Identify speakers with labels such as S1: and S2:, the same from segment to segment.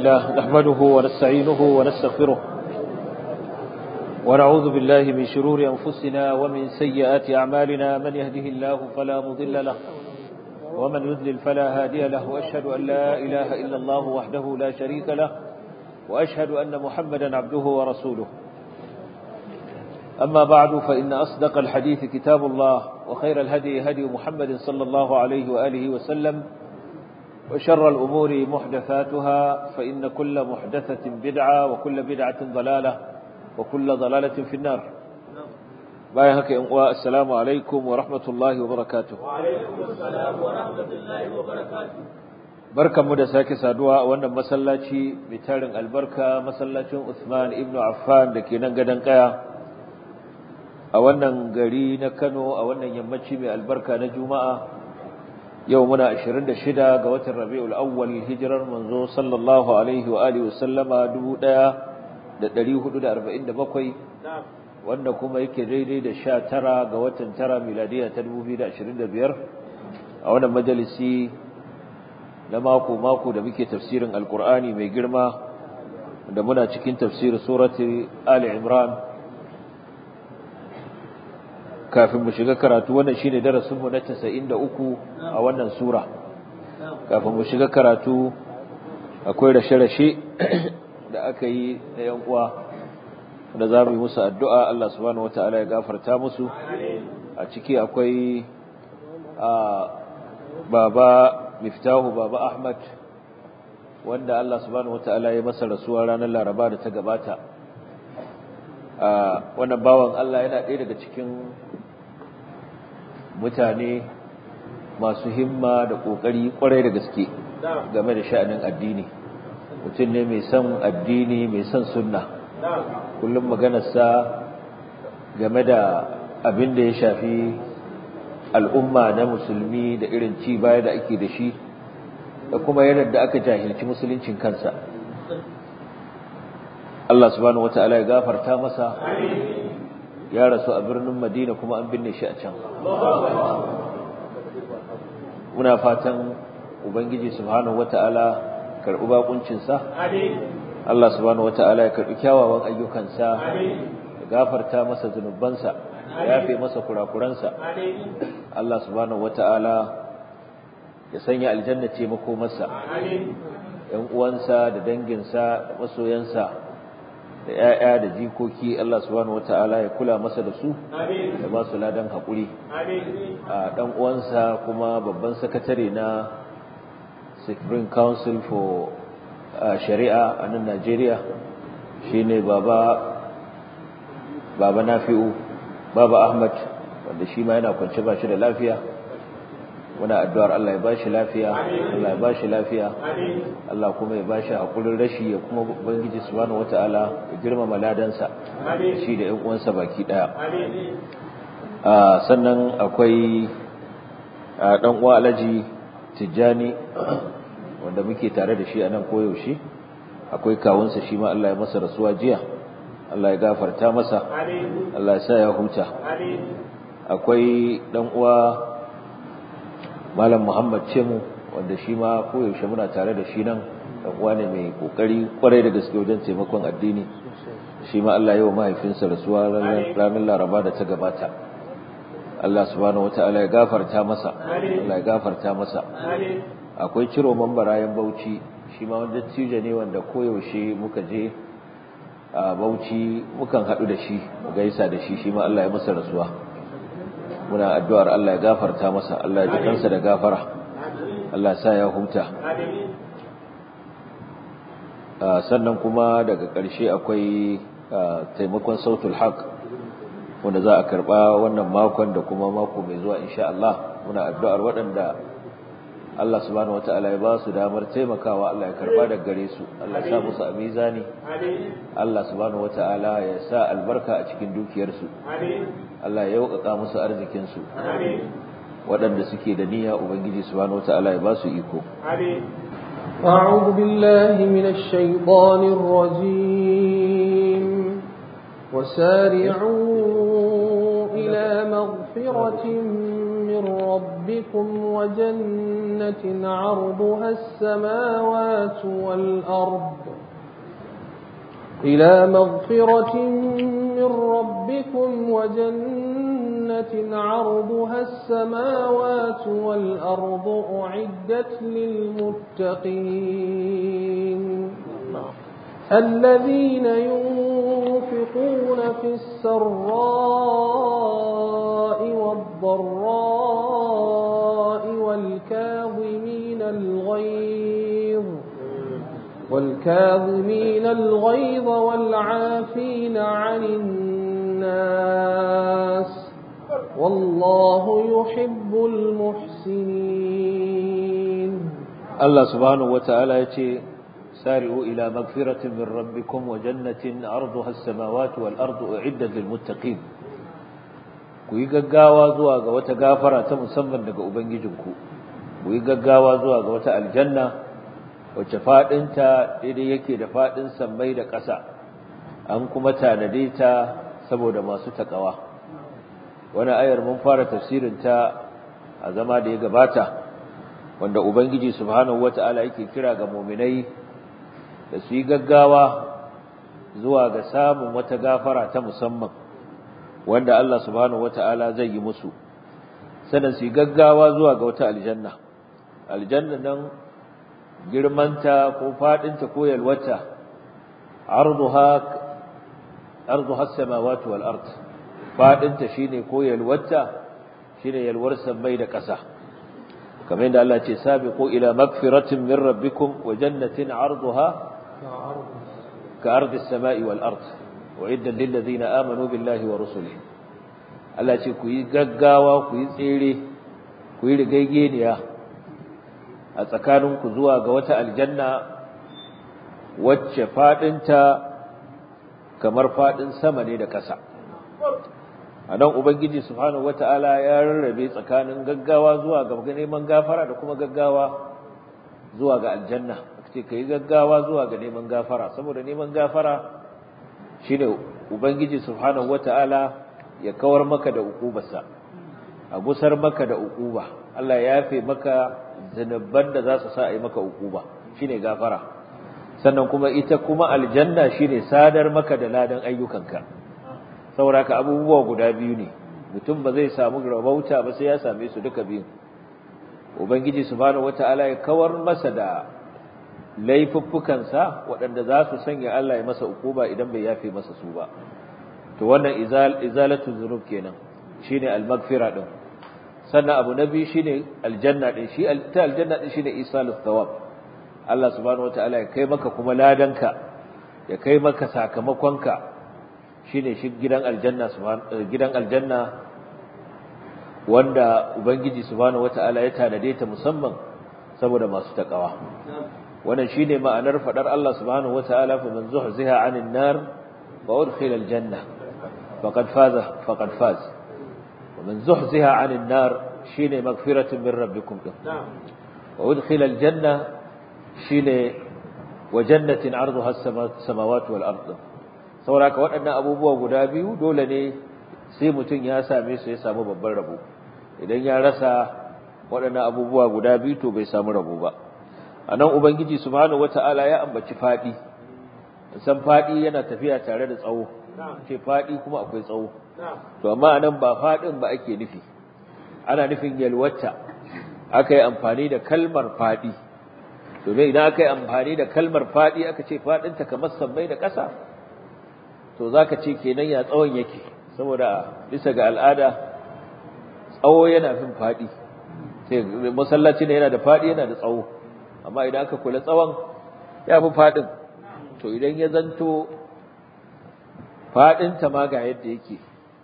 S1: الله نحمده ونستعينه ونستغفره ونعوذ بالله من شرور أنفسنا ومن سيئات أعمالنا من يهده الله فلا مضل له ومن يذلل فلا هادي له وأشهد أن لا إله إلا الله وحده لا شريك له وأشهد أن محمدا عبده ورسوله أما بعد فإن أصدق الحديث كتاب الله وخير الهدي هدي محمد صلى الله عليه وآله وسلم وشر الأمور محدثاتها فإن كل محدثة بدعة وكل بدعة ضلالة وكل ضلالة في النار بايهك السلام عليكم ورحمة الله وبركاته
S2: وعليكم السلام ورحمة الله وبركاته
S1: barkan mu da sake saduwa a wannan masallaci mai tarin albarka masallacin Uthman ibn Affan da ke nan gadon kaya a wannan gari na Kano a wannan yammaci mai albarka na Juma'a yau muna 26 ga watan Rabiul Awwal hijirar manzo sallallahu alaihi wa alihi wasallama 1447 wanda kuma yake daidai da 19 ga watan 9 miladiya ta 2025 a wannan majalisi na mako mako da muke tafsirin alkur'ani mai girma da muna cikin tafsirin surati ali imran kafin mu shiga karatu wannan shine darasin mu na 93 a wannan sura kafin mu shiga karatu akwai rashe-rashe da aka yi na yan uwa da za mu yi musu addu'a Allah subhanahu wataala ya gafarta musu a ciki akwai a baba miftahu baba ahmad wanda Allah subhanahu wataala ya masa rasuwa ranar laraba da ta gabata a wannan bawan Allah yana ɗaya daga cikin mutane masu himma da ƙoƙari ƙwarai da gaske game da sha'anin addini mutum ne mai son addini mai son sunna kullum maganarsa game da abin da ya shafi al'umma na musulmi da irin ci baya da ake da shi da kuma yadda da aka jahilci musuluncin kansa Allah subhanahu wata'ala ya gafarta masa ya rasu a birnin Madina kuma an binne shi a can muna fatan ubangiji subhanahu wata'ala karɓi bakuncinsa Allah subhanahu wata'ala ya karɓi kyawawan ayyukansa ya gafarta masa zunubansa ya yafe masa kurakuransa Allah subhanahu wata'ala ya sanya aljanna ce makomarsa ‘yan uwansa da danginsa masoyansa da ‘ya'ya da jikoki Allah subhanahu wata'ala ya kula masa da su da ba su ladan haƙuri a ɗan uwansa kuma babban sakatare na Supreme Council for Shari'a a nan Najeriya shine baba baba Nafi'u baba Ahmad wanda shi ma yana kwance ba shi da lafiya muna addu'ar Allah ya ba shi lafiya Allah ya ba shi lafiya Allah kuma ya ba shi hakurin rashi ya kuma ubangiji subhanahu wataala ya girmama ladansa shi da ƴan uwansa baki daya sannan akwai dan uwa Alhaji Tijjani wanda muke tare da shi a nan koyaushe akwai kawunsa shi ma Allah ya masa rasuwa jiya Allah ya gafarta masa Allah ya sa ya huta akwai dan uwa Malam Muhammad Cemu wanda shi ma koyaushe muna tare da shi nan dan uwa ne mai kokari kwarai da gaske wajen taimakon addini shi ma Allah ya wa mahaifinsa rasuwa ranar Laraba da ta gabata Allah subhanahu wataala ya gafarta masa Allah ya gafarta masa akwai ciro mambarayan Bauchi shi ma wanda cije ne wanda koyaushe muka je a Bauchi mukan haɗu da shi mu gaisa da shi shi ma Allah ya masa rasuwa muna addu'ar Allah ya gafarta masa Allah ya ji kansa da gafara Allah sa ya huta sannan kuma daga ƙarshe akwai taimakon sautul haq wanda za a karɓa wannan makon da kuma mako mai zuwa insha Allah muna addu'ar waɗanda Allah subhanahu wata'ala ya ba su damar taimakawa Allah ya karba daga gare su Allah ya sa musu a mizani Allah subhanahu wata'ala ya sa albarka a cikin dukiyarsu Allah ya yaukaka musu arzikin su waɗanda suke da niyya ubangiji subhanahu wata'ala ya ba su iko
S2: أعوذ بالله من الشيطان الرجيم وسارعوا إلى مغفرة من ربكم وجنة عرضها السماوات والأرض إلى مغفرة من ربكم وجنة عرضها السماوات والأرض أعدت للمتقين الذين ينفقون في السراء والضراء والكاظمين الغيظ والكاظمين الغيظ والعافين عن الناس والله يحب المحسنين
S1: الله سبحانه وتعالى يتي سارعوا إلى مغفرة من ربكم وجنة عرضها السماوات والأرض أعدت للمتقين ku yi gaggawa zuwa ga wata gafara ta musamman daga ubangijinku ku yi gaggawa zuwa ga wata aljanna wacce fadinta daidai yake da fadin sammai da ƙasa an kuma tanade ta saboda masu takawa wani ayar mun fara tafsirin ta a zama da ya gabata wanda ubangiji subhanahu wata'ala yake kira ga mu'minai da su yi gaggawa zuwa ga samun wata gafara ta musamman wanda Allah subhanahu wata'ala zai yi musu sannan su yi gaggawa zuwa ga wata aljanna aljanna nan girmanta ko fadinta ko yalwata arduha arduha as-samawati wal ard fadinta shine ko yalwata shine yalwar sammai da ƙasa kamar yadda Allah ce sabiqu ila magfiratin min rabbikum wa jannatin arduha ka ardi as-sama'i wal ard uiddat lil ladina amanu billahi wa rusulihi Allah ce ku yi gaggawa ku yi tsere ku yi rigaigeniya a tsakaninku zuwa ga wata aljanna wacce fadinta kamar fadin sama ne da ƙasa a nan ubangiji subhanahu wata'ala ya rarrabe tsakanin gaggawa zuwa ga neman gafara da kuma gaggawa zuwa ga aljanna ce ka yi gaggawa zuwa ga neman gafara saboda neman gafara shine ubangiji subhanahu wata'ala ya kawar maka da ukubarsa a gusar maka da ukuba Allah ya yafe maka zanubban da za su sa a yi maka ukuba shine gafara sannan kuma ita kuma aljanna shine sadar maka da ladan ayyukanka sauraka abubuwa guda biyu ne mutum ba zai samu rabauta ba sai ya same su duka biyu ubangiji subhanahu wataala ya kawar masa da laifuffukansa waɗanda za su sanya Allah ya masa ukuba idan bai yafe masa su ba to wannan izal izalatu zunub kenan shine al-maghfira din sannan abu nabi shine aljanna din shi ta aljanna din shine isalus thawab Allah subhanahu wataala ya kai maka kuma ladanka ya kai maka sakamakonka shine shi gidan aljanna gidan aljanna wanda ubangiji subhanahu wataala ya tanade ta musamman saboda masu takawa wannan shine ma'anar fadar Allah subhanahu wataala fa man zuhziha 'anil nar wa udkhila aljanna faqad faza faqad faz wa man zuhziha 'anil nar shine magfiratun min rabbikum wa udkhila aljanna shine wa jannatin 'arduha as-samawati wal ardh sauraka waɗannan abubuwa guda biyu dole ne sai mutum ya same su ya samu babban rabo idan ya rasa waɗannan abubuwa guda biyu to bai samu rabo ba a nan ubangiji subhanahu wata'ala ya ambaci faɗi san faɗi yana tafiya tare da tsawo ce faɗi kuma akwai tsawo to amma a nan ba faɗin ba ake nufi ana nufin yalwata aka yi amfani da kalmar faɗi domin idan aka yi amfani da kalmar faɗi aka ce faɗinta kamar sammai da ƙasa to za ka ce kenan ya tsawon yake saboda bisa ga al'ada tsawo yana fin faɗi sai masallaci ne yana da faɗi yana da tsawo amma idan aka kula tsawon ya fi faɗin to idan ya zanto faɗinta ma ga yadda yake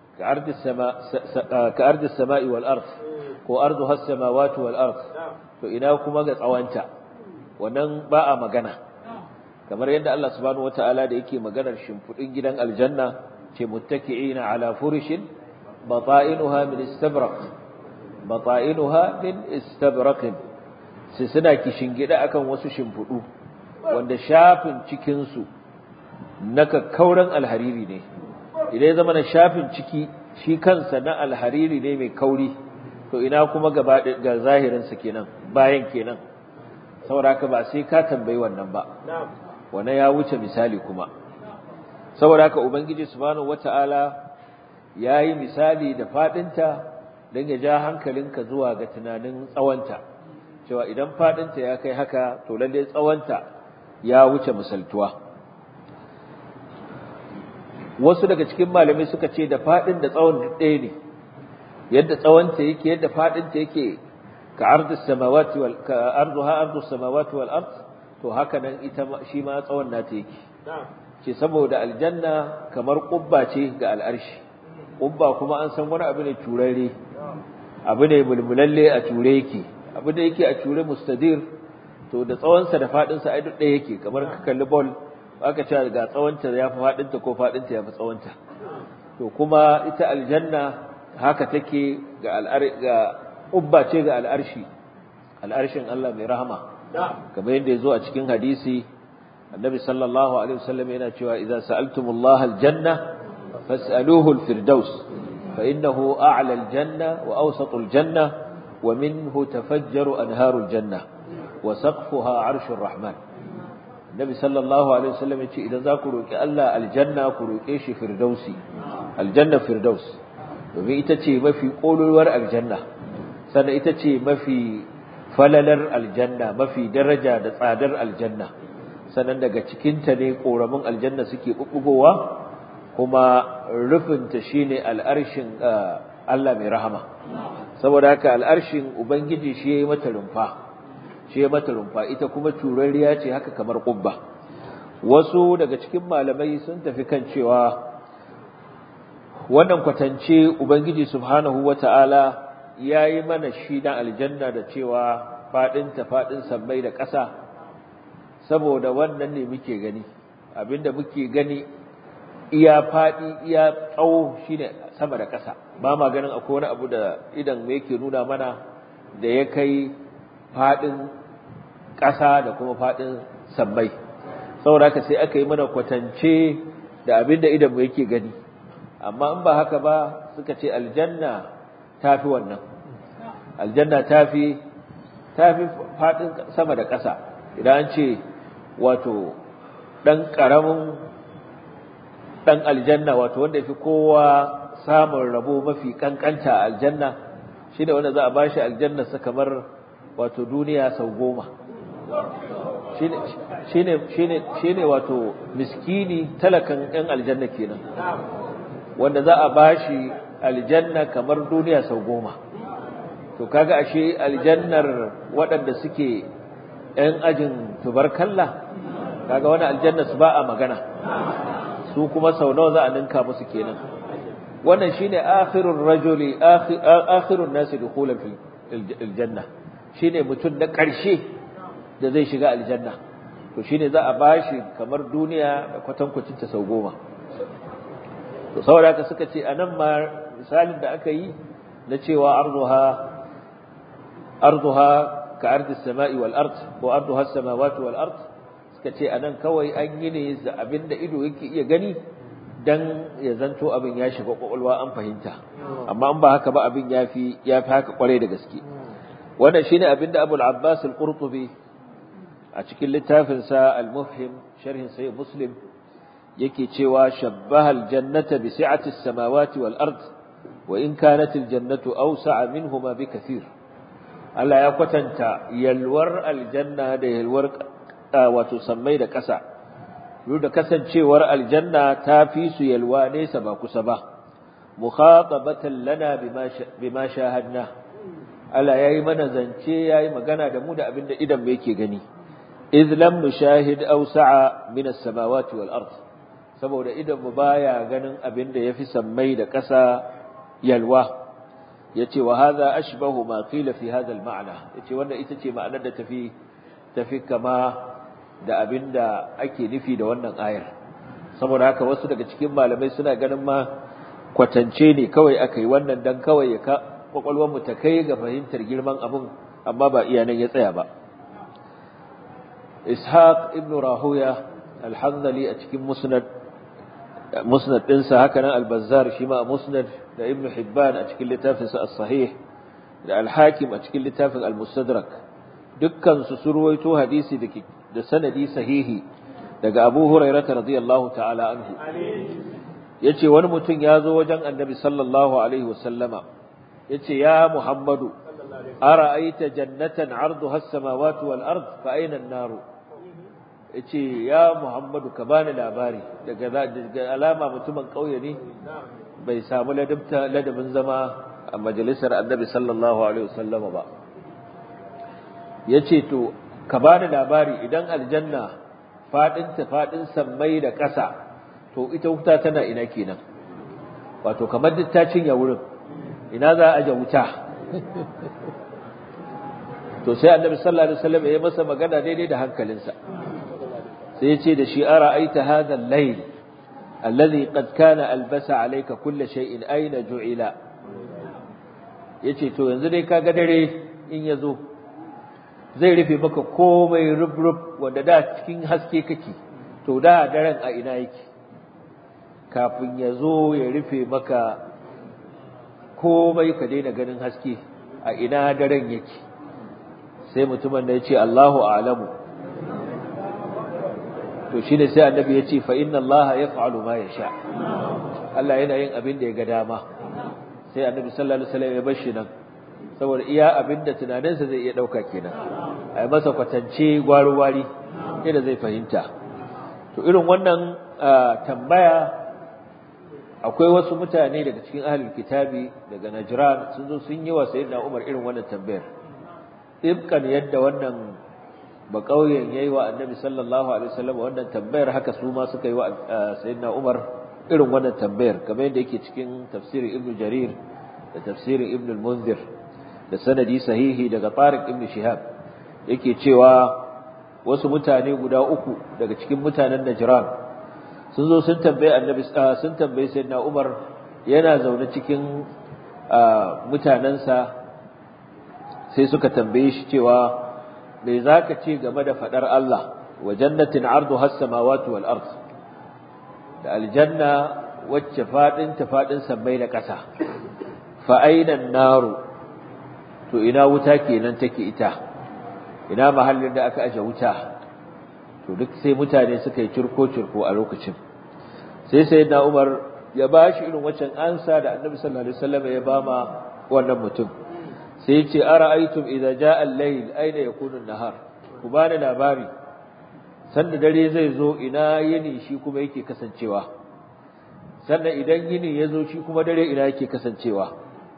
S1: ka ardi sama'i wal ard ko ardu has samawati wal ard to ina kuma ga tsawanta wannan ba a magana kamar yadda Allah subhanahu wataala da yake maganar shimfudin gidan aljanna ce muttaki'ina ala furishin bata'inuha min istabraq bata'inuha min istabraq sai suna kishingida akan wasu shimfudu wanda shafin cikin su na kakkauran alhariri ne idan ya zama na shafin ciki shi kansa na alhariri ne mai kauri to ina kuma gaba ga zahirinsa kenan bayan kenan saboda haka ba sai ka tambayi wannan ba wannan ya wuce misali kuma saboda haka ubangiji subhanahu wata'ala yayi misali da fadinta dan ya ja hankalinka zuwa ga tunanin tsawonta cewa idan fadinta ya kai haka to lalle tsawonta ya wuce misaltuwa wasu daga cikin malamai suka ce da fadin da tsawon duk ɗaya ne yadda tsawonta yake yadda fadinta yake ka ardus samawati wal ka arduha ardus samawati wal ard to haka nan ita shi ma tsawon nata yake ce saboda aljanna kamar kubba ce ga al'arshi kubba kuma an san wani abu ne turare abu ne mulmulalle a ture yake abu da yake a ture mustadir to da tsawonsa da fadinsa ai duk ɗaya yake kamar ka kalli ball aka ce ga tsawonta ya fi fadinta ko fadinta ya fi tsawonta to kuma ita aljanna haka take ga al'ar ga ubba ce ga al'arshi al'arshin Allah mai rahama kamar yadda ya zo a cikin hadisi annabi sallallahu alaihi wasallam yana cewa idza sa'altumullaha aljanna fas'aluhu alfirdaus fa innahu a'la aljanna wa awsatu aljanna wa minhu tafajjaru anharu aljanna wa saqfuha 'arshur rahman annabi sallallahu alaihi wasallam yace idan za ku roki Allah aljanna ku roke shi firdausi aljanna firdaus domin ita ce mafi kololuwar aljanna sannan ita ce mafi falalar aljanna mafi daraja da tsadar aljanna sannan daga cikinta ne koramin aljanna suke bubbugowa kuma rufinta shine al'arshin Allah mai rahama saboda haka al'arshin ubangiji shi yayi mata rumfa shi yayi mata rumfa ita kuma turariya ce haka kamar kubba wasu daga cikin malamai sun tafi kan cewa wannan kwatance ubangiji subhanahu wata'ala yayi mana shi na aljanna da cewa fadin ta fadin sammai da ƙasa saboda wannan ne muke gani abinda muke gani iya fadi iya tsawo shine sama da ƙasa ba ma ganin akwai wani abu da idan me yake nuna mana da ya kai fadin ƙasa da kuma fadin sammai saboda haka sai aka yi mana kwatance da abinda idan mu yake gani amma in ba haka ba suka ce aljanna tafi wannan aljanna tafi tafi fadin sama da ƙasa idan an ce wato dan karamin dan aljanna wato wanda yafi kowa samun rabo mafi kankanta a aljanna shine wanda za a bashi aljanna sa kamar wato duniya sau goma shine shine shine shine wato miskini talakan ɗan aljanna kenan wanda za a bashi aljanna kamar duniya sau goma to kaga ashe aljannar waɗanda suke ‘yan ajin tubarkalla kaga wani aljanna su ba a magana su kuma sau nawa za a ninka musu kenan wannan shine akhirur rajuli akhirun nasi dukhulan fil aljanna shine mutum na ƙarshe da zai shiga aljanna to shine za a bashi kamar duniya da kwatankwacin ta sau goma to saboda haka suka ce anan ma misalin da aka yi na cewa arduha arduha ka ardi samai wal ard ko arduha samawati wal ard suka ce anan kawai an yi ne da abinda ido yake iya gani dan ya zanto abin ya shiga kwakwalwa an fahimta amma an ba haka ba abin yafi yafi haka kwarai da gaske wannan shine abinda Abu al-Abbas al-Qurtubi a cikin littafin sa al-Mufhim sharhin sahih Muslim yake cewa shabbaha al-jannata bi si'ati as-samawati wal ard wa in kanat al-jannatu awsa'a minhuma bi kathir Allah ya kwatanta yalwar aljanna da yalwar wato sammai da ƙasa duk da kasancewar aljanna ta fi su yalwa nesa ba kusa ba mukhatabatan lana bima shahadna Allah yayi mana zance yayi magana da mu da abinda idan mu yake gani iz lam nushahid awsa'a min as-samawati wal ard saboda idan mu baya ganin abinda yafi sammai da ƙasa yalwa yace wa hadha ashbahu ma qila fi hadha al-ma'na yace wannan ita ce ma'anar da tafi tafi kama da abinda ake nufi da wannan ayar saboda haka wasu daga cikin malamai suna ganin ma kwatance ne kawai aka yi wannan dan kawai ya ka kwakwalwar mu ta kai ga fahimtar girman abun amma ba iya nan ya tsaya ba ishaq ibn rahuya al-hanzali a cikin musnad musnad ɗinsa haka nan al-bazzar shi ma musnad da ibn hibban a cikin littafinsa as-sahih da al-hakim a cikin littafin al-mustadrak dukkan su surwaito hadisi da sanadi sahihi daga Abu Hurairah radiyallahu ta'ala anhu yace wani mutum ya zo wajen Annabi sallallahu alaihi wasallama yace ya Muhammadu ara'aita jannatan 'arduha as-samawati wal ard fa ayna an-nar yace ya Muhammadu ka bani labari daga alama mutumin kauye ne bai samu ladabta ladabin zama a majalisar Annabi sallallahu alaihi wasallama ba yace to ka bani labari idan aljanna fadin ta fadin sammai da ƙasa to ita wuta tana ina kenan wato kamar duk ta cinye wurin ina za a aje wuta to sai annabi sallallahu alaihi wasallam ya masa magana daidai da hankalinsa sai ya ce da shi ara aita hadha al-layl alladhi qad kana albasa alayka kull shay'in aina ju'ila yace to yanzu dai kaga dare in yazo zai rufe maka komai rubrub wanda da cikin haske kake to da daren a ina yake kafin ya zo ya rufe maka komai ka daina ganin haske a ina daren yake sai mutumin da ya ce Allahu a'lamu to shine sai annabi ya ce fa inna Allah yaf'alu ma yasha Allah yana yin abin da ya ga dama sai annabi sallallahu alaihi wasallam ya bar shi nan saboda iya abin da tunaninsa zai iya dauka kenan a yi masa kwatance gwari-gwari yadda zai fahimta to irin wannan tambaya akwai wasu mutane daga cikin ahlul kitabi daga najran sun zo sun yi wa sayyidina umar irin wannan tambayar ibkan yadda wannan ba kauyen yayi wa annabi sallallahu alaihi wasallam wannan tambayar haka su ma suka yi wa sayyidina umar irin wannan tambayar kamar yadda yake cikin tafsirin ibnu jarir da tafsirin ibnu al-munzir da sanadi sahihi daga tariq ibnu shihab yake cewa wasu mutane guda uku daga cikin mutanen najran sun zo sun tambaye annabi sun tambaye sayyidina umar yana zaune cikin mutanansa sai suka tambaye shi cewa me zaka ce game da fadar Allah wa jannatin arduha as-samawati wal ard da aljanna wacce fadin ta fadin sammai da ƙasa fa aina naru to ina wuta kenan take ita ina mahallin da aka aje wuta to duk sai mutane suka yi cirko cirko a lokacin sai sayyidina Umar ya bashi irin waccan ansa da Annabi sallallahu alaihi wasallam ya bama wannan mutum sai ya ce ara'aytum idza jaa al-layl aina yakunu an-nahar ku bani labari sanda dare zai zo ina yini shi kuma yake kasancewa sannan idan yini ya zo shi kuma dare ina yake kasancewa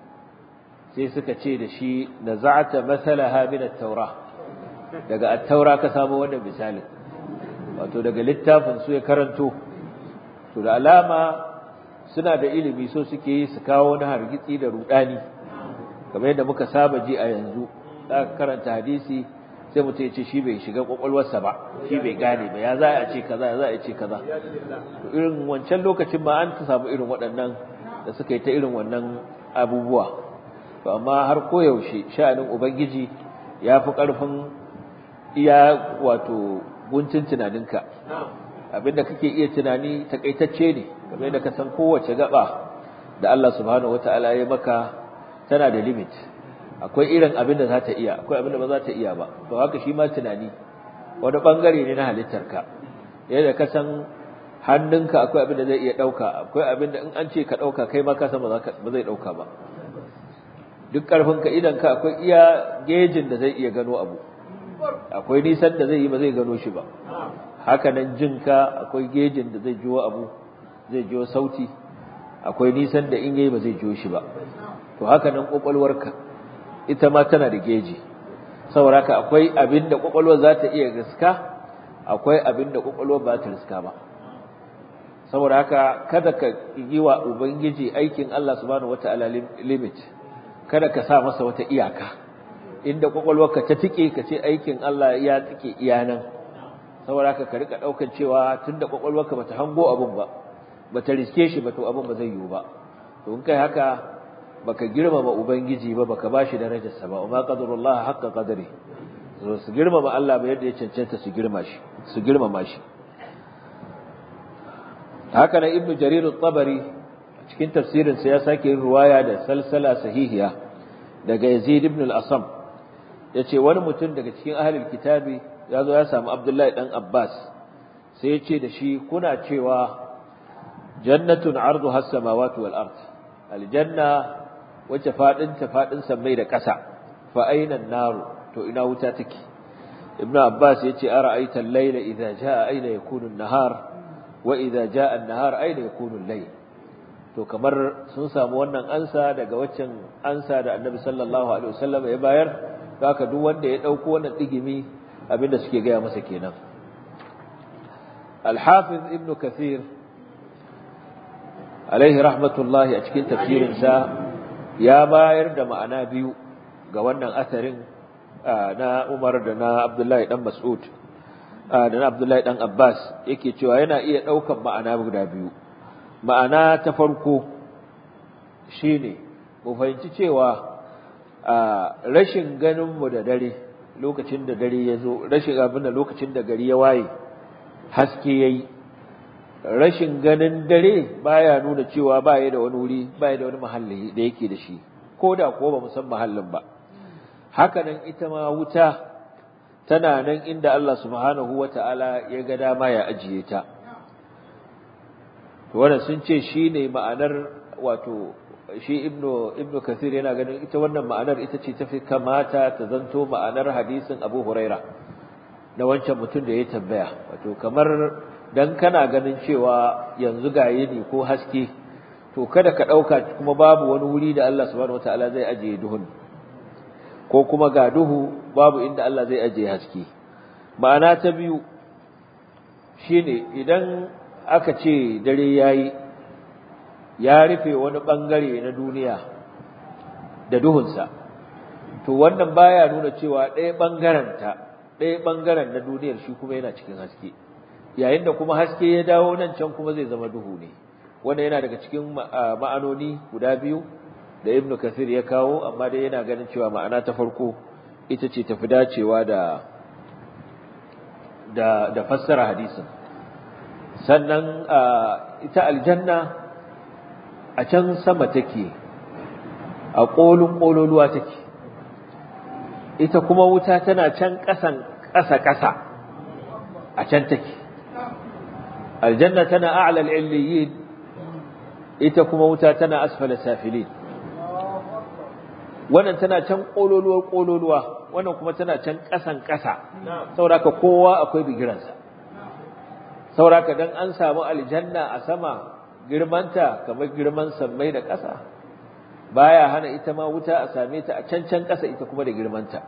S1: sai suka ce da shi naza'ata masalaha min at-taura daga at-taura ka samu wannan misalin wato daga littafin su ya karanto to da alama suna da ilimi so suke yi su kawo wani hargitsi da rudani kamar yadda muka saba ji a yanzu aka karanta hadisi sai mutum ya ce shi bai shiga kwakwalwarsa ba shi bai gane ba ya za a ce kaza ya za a ce kaza to irin wancan lokacin ma an ta samu irin waɗannan da suka yi ta irin wannan abubuwa to amma har koyaushe sha'anin ubangiji ya fi ƙarfin iya wato guntun tunaninka abinda kake iya tunani takaitacce ne kamar yadda ka san kowace gaba da Allah subhanahu wataala ya maka tana da limit akwai irin abin da za ta iya akwai abin da ba za ta iya ba to haka shi ma tunani wani bangare ne na halittarka yadda ka san hannunka akwai abin da zai iya dauka akwai abin da in an ce ka dauka kai ma ka san ba zai dauka ba duk karfinka idan ka akwai iya gejin da zai iya gano abu akwai nisan da zai yi ba zai gano shi ba haka nan jinka akwai gejin da zai jiwo abu zai jiwo sauti akwai nisan da in yayi ba zai jiwo shi ba to haka nan kwakwalwarka ita ma tana da geji saboda haka akwai abin da kwakwalwar za ta iya gaska akwai abin da kwakwalwar ba ta riska ba saboda haka kada ka yi wa ubangiji aikin Allah subhanahu wataala limit kada ka sa masa wata iyaka inda kwakwalwarka ta tike ka ce aikin Allah ya tike iya nan saboda haka ka rika daukar cewa tunda kwakwalwarka bata hango abun ba bata riske shi ba to abun ba zai yiwu ba to in kai haka baka girmama ubangiji ba baka bashi darajar sa ba amma qadarullah haqqa qadari so su girmama Allah ba yadda ya cancanta su girma shi su girmama shi haka nan ibnu jarir at-tabari cikin tafsirin sa ya sake yin ruwaya da salsala sahihiya daga Yazid ibn al-Asam yace wani mutum daga cikin ahlul kitabi ya zo ya samu Abdullahi dan Abbas sai ya ce da shi kuna cewa jannatun arduha as-samawati wal ard aljanna wacce fadin ta fadin sammai da ƙasa fa aina an-nar to ina wuta take ibn Abbas yace ara'aita al-layla idha jaa aina yakunu an-nahar wa idha jaa an-nahar aina yakunu al-layl to kamar sun samu wannan ansa daga waccan ansa da Annabi sallallahu alaihi wasallam ya bayar haka duk wanda ya dauko wannan digimi abinda suke gaya masa kenan Al-Hafiz Ibn Kathir alaihi rahmatullahi a cikin tafsirin sa ya bayar da ma'ana biyu ga wannan asarin na Umar da na Abdullahi dan Mas'ud da na Abdullahi dan Abbas yake cewa yana iya daukan ma'ana guda biyu ma'ana ta farko shine mu fahimci cewa rashin ganinmu da dare lokacin da dare ya zo rashin abin da lokacin da gari ya waye haske ya yi rashin ganin dare baya nuna cewa baya da wani wuri baya da wani mahalli da yake da shi ko da ko ba mu san mahallin ba hakanan ita ma wuta tana nan inda Allah subhanahu wata'ala ya ga dama ya ajiye ta wannan sun ce shi ne ma'anar wato shi ibnu ibnu kasir yana ganin ita wannan ma'anar ita ce tafi kamata ta zanto ma'anar hadisin abu huraira na wancan mutum da ya tambaya wato kamar dan kana ganin cewa yanzu ga yini ko haske to kada ka dauka kuma babu wani wuri da Allah subhanahu wataala zai ajiye duhun ko kuma ga duhu babu inda Allah zai ajiye haske ma'ana ta biyu shine idan aka ce dare yayi ya rufe wani bangare na duniya da duhunsa to wannan baya nuna cewa ɗaya bangaren ta ɗaya bangaren na duniyar shi kuma yana cikin haske yayin da kuma haske ya dawo nan can kuma zai zama duhu ne wannan yana daga cikin ma'anoni guda biyu da ibnu kathir ya kawo amma dai yana ganin cewa ma'ana ta farko ita ce tafi dacewa da da da fassara hadisin sannan ita aljanna a can sama take a ƙolin ƙololuwa take ita kuma wuta tana can ƙasan ƙasa-ƙasa a can take aljanna tana a'lal illiyin ita kuma wuta tana asfala safilin wannan tana can ƙololuwar ƙololuwa wannan kuma tana can ƙasan ƙasa sauraka kowa akwai bigiransa sauraka dan an samu aljanna a sama girmanta kamar girman sammai da ƙasa baya hana ita ma wuta a same ta a can can ƙasa ita kuma da girmanta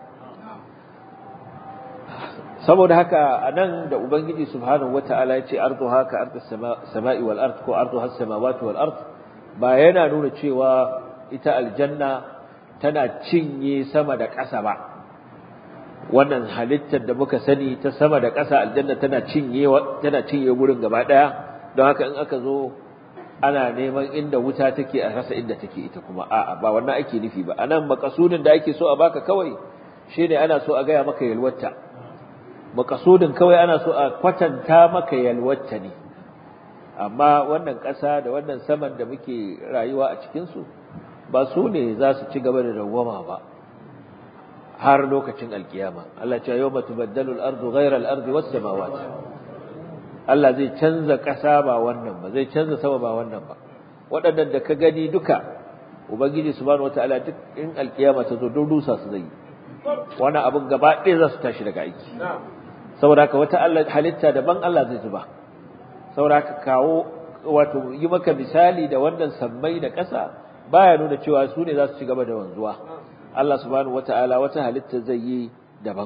S1: saboda haka anan da ubangiji subhanahu wataala ya ce ardu haka ardu sama'i wal ard ko ardu has samawati wal ard ba yana nuna cewa ita aljanna tana cinye sama da ƙasa ba wannan halittar da muka sani ta sama da ƙasa aljanna tana cinye tana cinye gurin gaba daya don haka in aka zo ana neman inda wuta take a rasa inda take ita kuma a'a ba wannan ake nufi ba anan makasudin da ake so a baka kawai shine ana so a gaya maka yalwata makasudin kawai ana so a kwatanta maka yalwata ne amma wannan ƙasa da wannan saman da muke rayuwa a cikin su ba su ne za su ci gaba da dawwama ba har lokacin alkiyama Allah ya ce yawma tubaddalu al-ardu ghayra al-ardi was-samawati Allah zai canza ƙasa ba wannan ba zai canza sama ba wannan ba waɗannan da ka gani duka ubangiji subhanahu wataala duk in alkiyama ta zo don rusa su zai wani abin gaba ɗaya za su tashi daga aiki saboda haka wata Allah halitta daban Allah zai zuba saboda haka kawo wato yi maka misali da wannan sammai da ƙasa baya nuna cewa su ne za su ci gaba da wanzuwa Allah subhanahu wataala wata halitta zai yi daban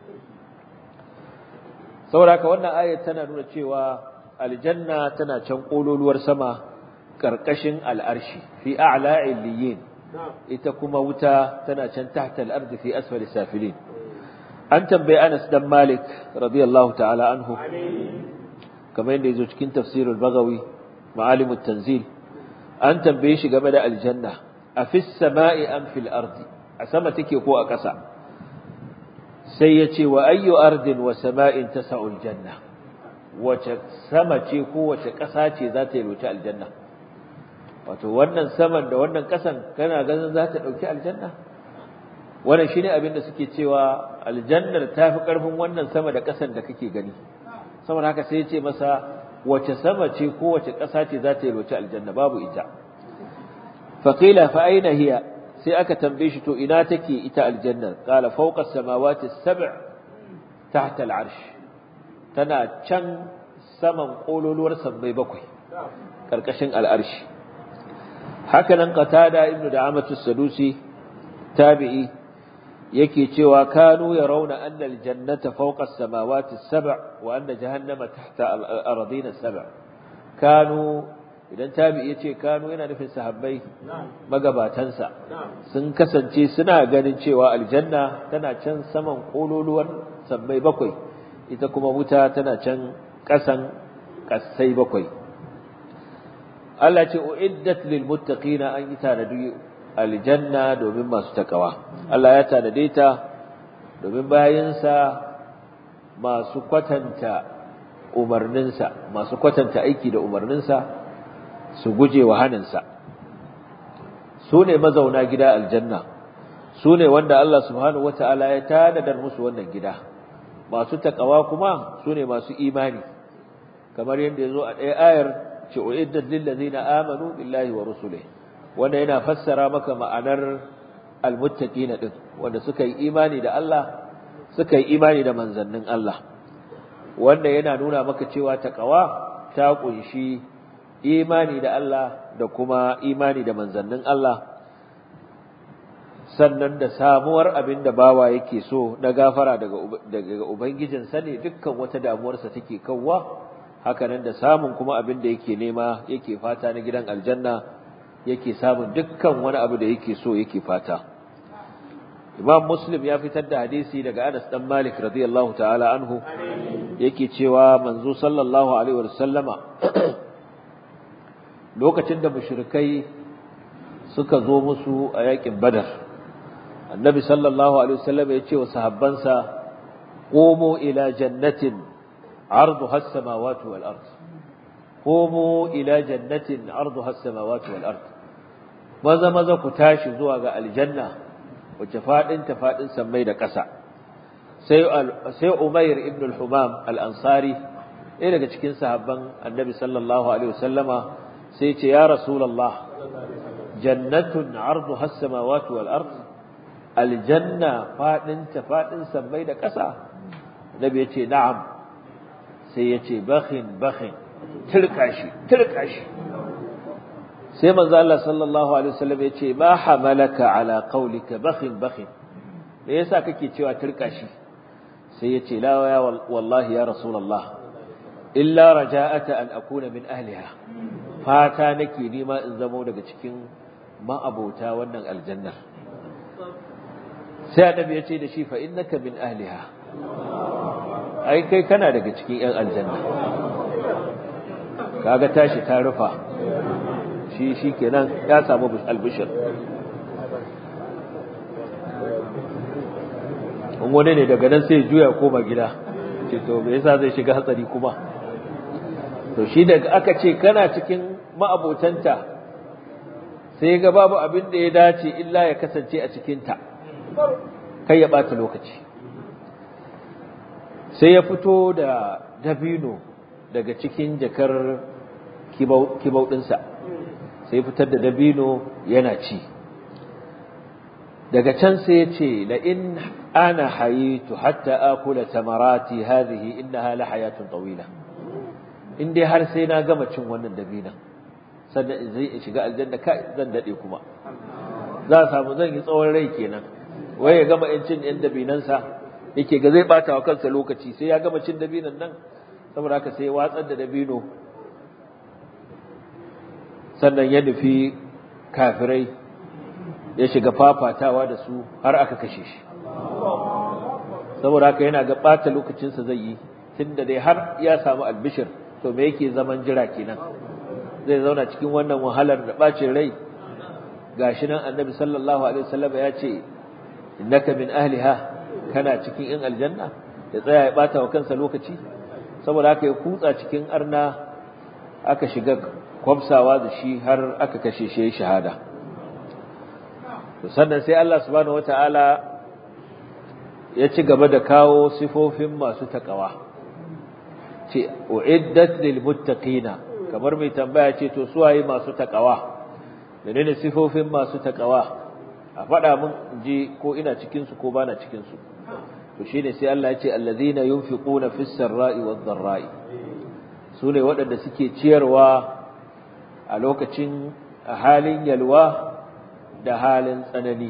S1: saboda wannan ayat tana nuna cewa aljanna tana can kololuwar sama karkashin al'arshi fi a'la illiyin ita kuma wuta tana can tahta al-ardi fi asfali safilin an tambayi Anas dan Malik radiyallahu ta'ala anhu kamar yadda yazo cikin tafsirul Baghawi ma'alimut tanzil an tambaye shi game da aljanna a fis sama'i am fil ardi a sama take ko a ƙasa sai ya ce wa ayyu ardin wa sama'in tasa'ul janna wace sama ce ko wace ƙasa ce za ta yi aljanna wato wannan saman da wannan ƙasan kana ganin za ta ɗauki aljanna wannan shine abin da suke cewa aljannar tafi karfin wannan sama da ƙasar da kake gani saboda haka sai ya ce masa wace sama ce ko wace ƙasa ce za ta yalwaci aljanna babu ita faqila fa aina hiya sai aka tambaye shi to ina take ita aljanna qala fawqa as-samawati as-sab' tahta al-arsh tana can saman kololuwar sabbai bakwai karkashin al-arshi haka nan qatada ibnu da'amatu as-sadusi tabi'i yake cewa kanu yarawna anna aljannata fawqa as-samawati as-sab' wa anna jahannama tahta al-ardina as-sab' kanu idan tabi'i yace kanu yana nufin sahabbai magabatansa sun kasance suna ganin cewa aljanna tana can saman kololuwar sabbai bakwai ita kuma wuta tana can kasan kasai bakwai Allah ce uiddat lil muttaqina an yi tanadi aljanna domin masu takawa Allah ya tanade ta domin bayinsa masu kwatanta umarninsa masu kwatanta aiki da umarninsa su guje wa haninsa su ne mazauna gida aljanna su ne wanda Allah subhanahu wata'ala ya tanadar musu wannan gida masu takawa kuma su ne masu imani kamar yadda ya zo a ɗaya ayar ce uiddat lil ladzina amanu billahi wa rusulihi wanda yana fassara maka ma'anar almuttaqina din wanda suka yi imani da Allah suka yi imani da manzannin Allah wanda yana nuna maka cewa taqwa ta kunshi imani da Allah da kuma imani da manzannin Allah sannan da samuwar abin da bawa yake so na gafara daga daga ubangijinsa ne dukkan wata damuwarsa take kawwa hakanan da samun kuma abin da yake nema yake fata na gidan aljanna yake samun dukkan wani abu da yake so yake fata Imam Muslim ya fitar da hadisi daga Anas dan Malik radiyallahu ta'ala anhu yake cewa manzo sallallahu alaihi wasallama lokacin da mushrikai suka zo musu a yakin Badar Annabi sallallahu alaihi wasallam ya ce wa sahabbansa qumu ila jannatin arduha as-samawati wal ard qumu ila jannatin arduha as-samawati wal ard maza maza ku tashi zuwa ga aljanna wacce fadin ta fadin sammai da ƙasa sai sai Umair ibn al-Humam al-Ansari ɗaya daga cikin sahabban Annabi sallallahu alaihi wasallama sai ce ya Rasulullah jannatun arduha as-samawati wal ard aljanna fadin ta fadin sammai da ƙasa Nabi ya ce na'am sai ya ce bakhin bakhin turka shi turka shi sai manzo Allah sallallahu alaihi wasallam ya ce ma hamalaka ala qawlika bakhin bakhin me yasa kake cewa turka shi sai ya ce la ya wallahi ya rasulullah illa raja'ata an akuna min ahliha fata nake nima in zamo daga cikin ma'abota wannan aljannar sai annabi ya ce da shi fa innaka min ahliha ai kai kana daga cikin yan aljanna kaga tashi ta rufa shi shi kenan ya samu albishir in wani ne daga nan sai juya koma gida ce to me yasa zai shiga hatsari kuma to shi daga aka ce kana cikin ma'abotanta sai ga babu abin da ya dace illa ya kasance a cikinta kai ya ɓata lokaci sai ya fito da dabino daga cikin jakar kibau ɗinsa sai fitar da dabino yana ci daga can sai ya ce la in ana hayitu hatta akula tamarati hadhihi innaha la hayatun tawila in dai har sai na gama cin wannan dabinan sannan zai shiga aljanna kai zan dade kuma za samu zan yi tsawon rai kenan wai ya gama cin yan dabinansa yake ga zai bata wa kansa lokaci sai ya gama cin dabinan nan saboda haka sai watsar da dabino sannan ya nufi kafirai ya shiga fafatawa da su har aka kashe shi saboda haka yana ga ɓata lokacinsa zai yi tunda dai har ya samu albishir to me yake zaman jira kenan zai zauna cikin wannan wahalar da ɓacin rai gashi nan annabi sallallahu alaihi wasallam ya ce innaka min ahliha kana cikin yan aljanna ya tsaya ya ɓata wa kansa lokaci saboda haka ya kutsa cikin arna aka shiga kwamsawa da shi har aka kashe shi shahada to sannan sai Allah subhanahu wataala ya ci gaba da kawo sifofin masu takawa ce uiddat lil muttaqina kamar mai tambaya ce to su waye masu takawa menene sifofin masu takawa a faɗa mun ji ko ina cikin su ko bana cikin su to shine sai Allah ya ce allazina yunfiquna fis sarra'i wad dharra'i sune waɗanda suke ciyarwa a lokacin a halin yalwa da halin tsanani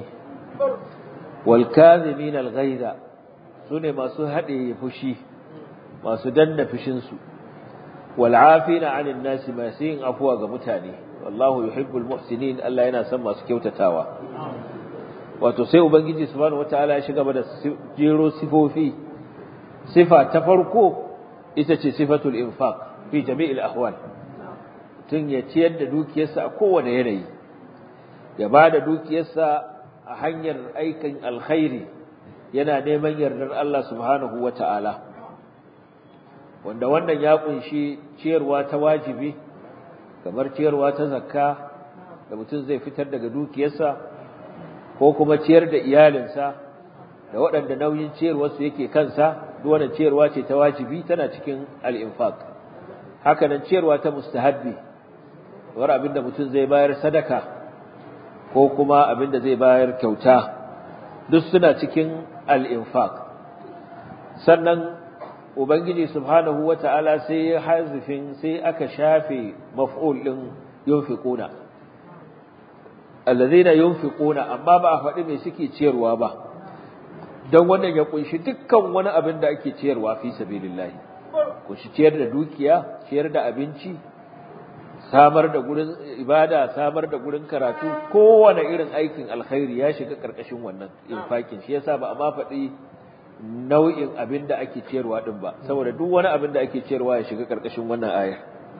S1: wal kazimin al ghaiza sune masu haɗe fushi masu danna fushin su wal afina 'anil nasi masu yin afuwa ga mutane wallahu yuhibbul muhsinin Allah yana son masu kyautatawa wato sai ubangiji subhanahu wataala ya shiga da jero sifofi sifa ta farko ita ce sifatul infaq fi jami'il ahwal tun ya ciyar da dukiyarsa a kowane yanayi ya ba da dukiyarsa a hanyar aikin alkhairi yana neman yardar Allah subhanahu wataala wanda wannan ya kunshi ciyarwa ta wajibi kamar ciyarwa ta zakka da mutum zai fitar daga dukiyarsa ko kuma ciyar da iyalinsa da waɗanda nauyin ciyarwarsu yake kansa duk wannan ciyarwa ce ta wajibi tana cikin al-infaq haka nan ciyarwa ta mustahabbi war abinda mutum zai bayar sadaka ko kuma abinda zai bayar kyauta duk suna cikin al-infaq sannan ubangiji subhanahu wata'ala sai ya hazifin sai aka shafe maf'ul din yunfiquna allazina yunfiquna amma ba a faɗi me suke ciyarwa ba dan wannan ya kunshi dukkan wani abin da ake ciyarwa fi sabilillah kunshi ciyar da dukiya ciyar da abinci samar da gurin ibada samar da gurin karatu kowane irin aikin alkhairi ya shiga karkashin wannan infakin shi yasa ba a ma faɗi nau'in abin da ake ciyarwa din ba saboda duk wani abin da ake ciyarwa ya shiga karkashin wannan ayar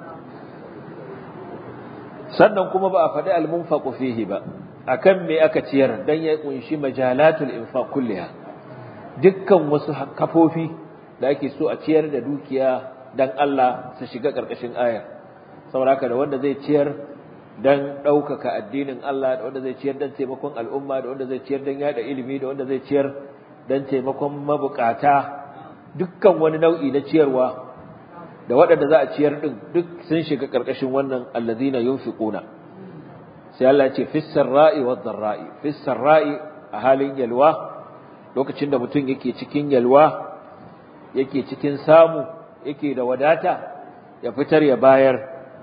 S1: sannan kuma ba a faɗi al-munfaqu fihi ba akan me aka ciyar dan ya kunshi majalatul infaq kulliha dukkan wasu kafofi da ake so a ciyar da dukiya dan Allah su shiga karkashin ayar saboda da wanda zai ciyar dan ɗaukaka addinin Allah da wanda zai ciyar dan taimakon al'umma da wanda zai ciyar dan yada ilimi da wanda zai ciyar dan taimakon mabukata dukkan wani nau'i na ciyarwa da waɗanda za a ciyar ɗin duk sun shiga ƙarƙashin wannan allazina yunfiquna sai Allah ya ce fis sarra'i wad dharra'i fis sarra'i a halin yalwa lokacin da mutum yake cikin yalwa yake cikin samu yake da wadata ya fitar ya bayar